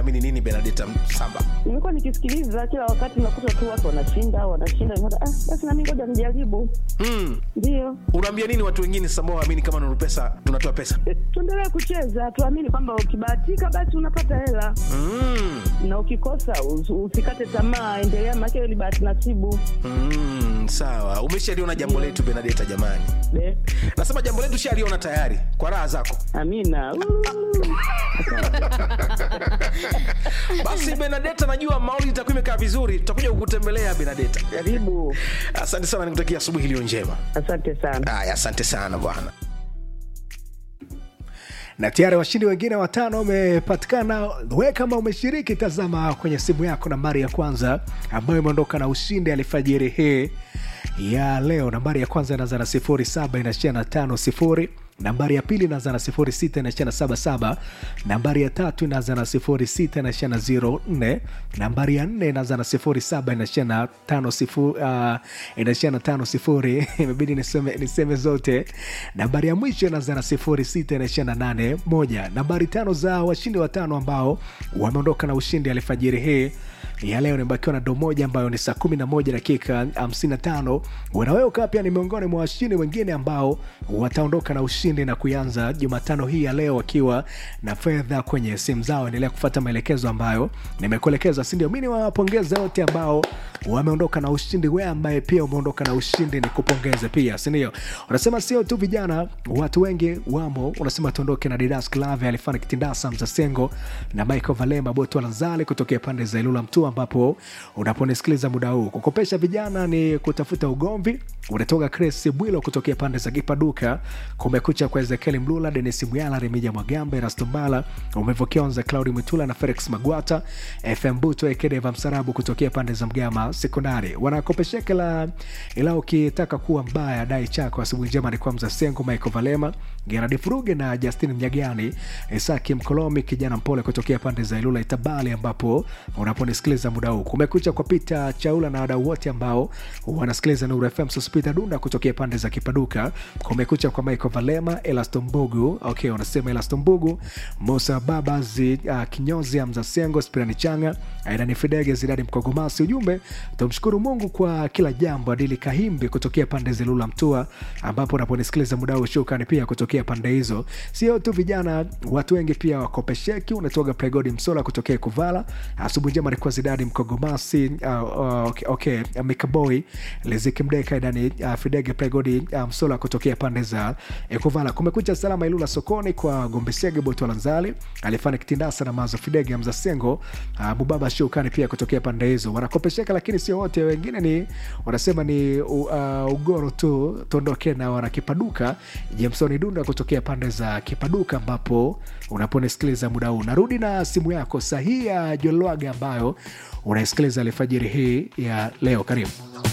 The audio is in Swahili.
Amini nini Benadeta Samba? Nimekuwa nikisikiliza kila wakati, nakuta tu watu wanashinda wanashinda, nikaona, ah, basi nami ngoja nijaribu. Mm. Ndio Unaambia nini watu wengine sasa ambao waamini kama Nuru Pesa tunatoa pesa? tuendelee kucheza, tuamini kwamba ukibahatika basi unapata hela Mm. na ukikosa us- usikate tamaa, endelea, maana hiyo ni bahati nasibu. Mm, sawa. Umeshaliona jambo letu Benadeta jamani. Be, Nasema jambo letu shaliona tayari kwa raha zako. Amina. Uu. Basi Benadeta, najua mauli itakuwa imekaa vizuri, tutakuja kukutembelea Benadeta. Karibu, Asante sana, nikutakia asubuhi iliyo njema. asante sana. Haya, asante sana bwana. na tayari washindi wengine watano wamepatikana. We kama umeshiriki, tazama kwenye simu yako nambari ya kwanza ambayo imeondoka na ushindi alfajiri hii ya leo. Nambari ya kwanza inaanza na sifuri saba inaishia na tano sifuri nambari ya pili inaanza na sifuri sita inaishia na saba saba nambari ya tatu inaanza na sifuri sita inaishia na ziro nne nambari ya nne inaanza na sifuri saba inaishia na tano sifuri uh, inaishia na tano sifuri imebidi niseme, niseme zote nambari ya mwisho inaanza na sifuri sita inaishia na nane moja nambari tano za washindi watano ambao wameondoka na ushindi alfajiri hii ya leo nimebakiwa na do moja ambayo ni saa 11 dakika 55 wenawewe ukawa pia ni miongoni mwa washindi wengine ambao wataondoka na ushindi na kuanza jumatano hii ya leo wakiwa na fedha kwenye simu zao endelea kufata maelekezo ambayo nimekuelekeza sindio mi niwapongeze wote ambao wameondoka na ushindi we ambaye pia umeondoka na ushindi ni kupongeze pia sindio unasema sio tu vijana watu wengi wamo unasema tuondoke na didas clave alifana kitindasa mzasengo na michael valema boto lanzali kutokea pande za ilula mtua ambapo unaponisikiliza muda huu kukopesha vijana ni kutafuta ugomvi unatoka chris bwilo kutokea pande za kipaduka kumekucha kwa ezekieli mlula denis mwyala remija mwagambe rastombala umevokionza claudi mwitula na felix magwata fm buto ekedeva msarabu kutokea pande za mgama sekondari wanakopesheka la ila ukitaka kuwa mbaya dai chako asubuhi njema ni kwa mzasengo michael valema geradi furuge na justin mnyagani isaki mkolomi kijana mpole kutokea pande za ilula itabali ambapo unaponisikiliza muda huu kumekucha kwa pita chaula na wadau wote ambao wanasikiliza nuru fm sospita dunda kutokea pande za kipaduka kumekucha kwa michael valema elastombugu okay wanasema elastombugu musa babazi uh, kinyozi amzasengo spirani changa aidani fidege zidadi mkogomasi ujumbe tumshukuru mungu kwa kila jambo adili kahimbi kutokea pande zilula mtua ambapo unaponisikiliza muda huu shukrani pia kutokea pande hizo sio tu vijana watu wengi pia wakopesheki unatoga pregodi msola kutokea kuvala asubuhi njema alikuwa zidadi mkogomasi uh, uh, okay, okay, uh, mikaboy liziki mdeka idani uh, fidege pregodi uh, msola kutokea pande za ekuvala kumekucha salama ilula sokoni kwa gombesege botolanzali alifanya kitindasa na mazo fidege mzasengo uh, mubaba shukani pia kutokea pande hizo wanakopesheka lakini sio wote wengine ni wanasema ni uh, ugoro tu tuondoke na wanakipaduka jamsoni dunda kutokea pande za kipaduka ambapo unaponisikiliza muda huu narudi na simu yako sahihi ya jolwaga ambayo unaisikiliza alfajiri hii ya leo karibu